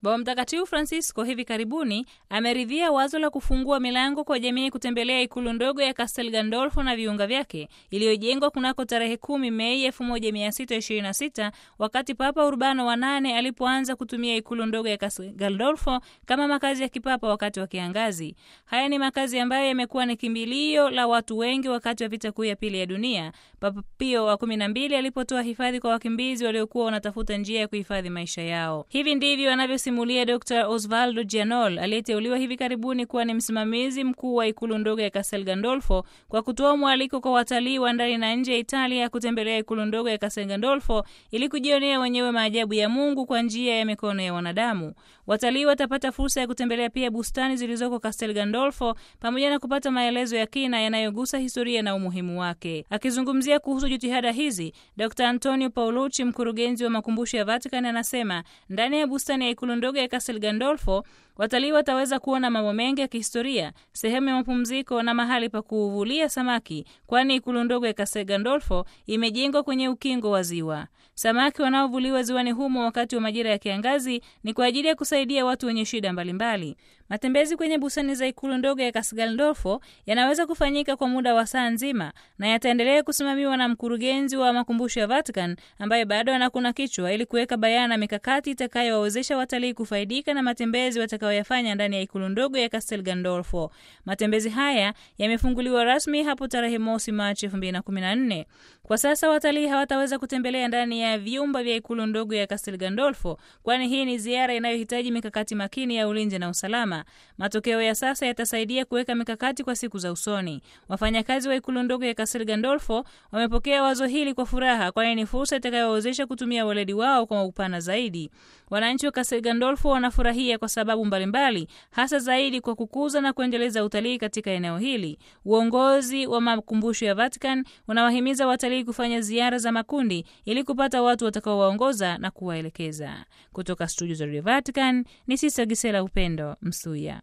Baba Mtakatifu Francisco hivi karibuni ameridhia wazo la kufungua milango kwa jamii kutembelea ikulu ndogo ya Castel Gandolfo na viunga vyake iliyojengwa kunako tarehe kumi Mei 1626 wakati Papa Urbano wa nane alipoanza kutumia ikulu ndogo ya Castel Gandolfo kama makazi ya kipapa wakati wa kiangazi. Haya ni makazi ambayo yamekuwa ni kimbilio la watu wengi wakati wa vita kuu ya pili ya dunia, Papa Pio wa kumi na mbili alipotoa hifadhi kwa wakimbizi waliokuwa wanatafuta njia ya kuhifadhi maisha yao. Hivi ndivyo anavyosimulia Dr Osvaldo Gianol aliyeteuliwa hivi karibuni kuwa ni msimamizi mkuu wa ikulu ndogo ya Castel Gandolfo kwa kutoa mwaliko kwa watalii wa ndani na nje ya Italia kutembelea ikulu ndogo ya Castel Gandolfo ili kujionea wenyewe maajabu ya Mungu kwa njia ya mikono ya wanadamu. Watalii watapata fursa ya kutembelea pia bustani zilizoko Castel Gandolfo pamoja na kupata maelezo ya kina yanayogusa historia na umuhimu wake. Akizungumzia kuhusu jitihada hizi, Dr Antonio Paolucci, mkurugenzi wa makumbusho ya Vatican, anasema ndani ya bustani ya ikulu ndogo ya Castel Gandolfo watalii wataweza kuona mambo mengi ya kihistoria, sehemu ya mapumziko na mahali pa kuvulia samaki, kwani ikulu ndogo ya Castel Gandolfo imejengwa kwenye ukingo wa ziwa. Samaki wanaovuliwa ziwani humo wakati wa majira ya kiangazi ni kwa ajili ya kusaidia watu wenye shida mbalimbali. Matembezi kwenye bustani za ikulu ndogo ya Castel Gandolfo yanaweza kufanyika kwa muda wa saa nzima na yataendelea kusimamiwa na mkurugenzi wa makumbusho ya Vatican ambaye bado anakuna kichwa ili kuweka bayana mikakati itakayowawezesha watalii kufaidika na matembezi watakayoyafanya ndani ya ikulu ndogo ya Castel Gandolfo. Matembezi haya yamefunguliwa rasmi hapo tarehe mosi Machi 2014. Kwa sasa watalii hawataweza kutembelea ndani ya vyumba vya ikulu ndogo ya Castel Gandolfo, kwani hii ni ziara inayohitaji mikakati makini ya ulinzi na usalama. Matokeo ya sasa yatasaidia kuweka mikakati kwa siku za usoni. Wafanyakazi wa ikulu ndogo ya Castel Gandolfo wamepokea wazo hili kwa furaha, kwani ni fursa itakayowawezesha kutumia weledi wao kwa upana zaidi. Wananchi wa Castel Gandolfo wanafurahia kwa sababu mbalimbali, hasa zaidi kwa kukuza na kuendeleza utalii katika eneo hili. Uongozi wa makumbusho ya Vatican unawahimiza watalii kufanya ziara za makundi ili kupata watu watakaowaongoza na kuwaelekeza. Kutoka studio za Radio Vatican ni Sista Gisela Upendo Msuya.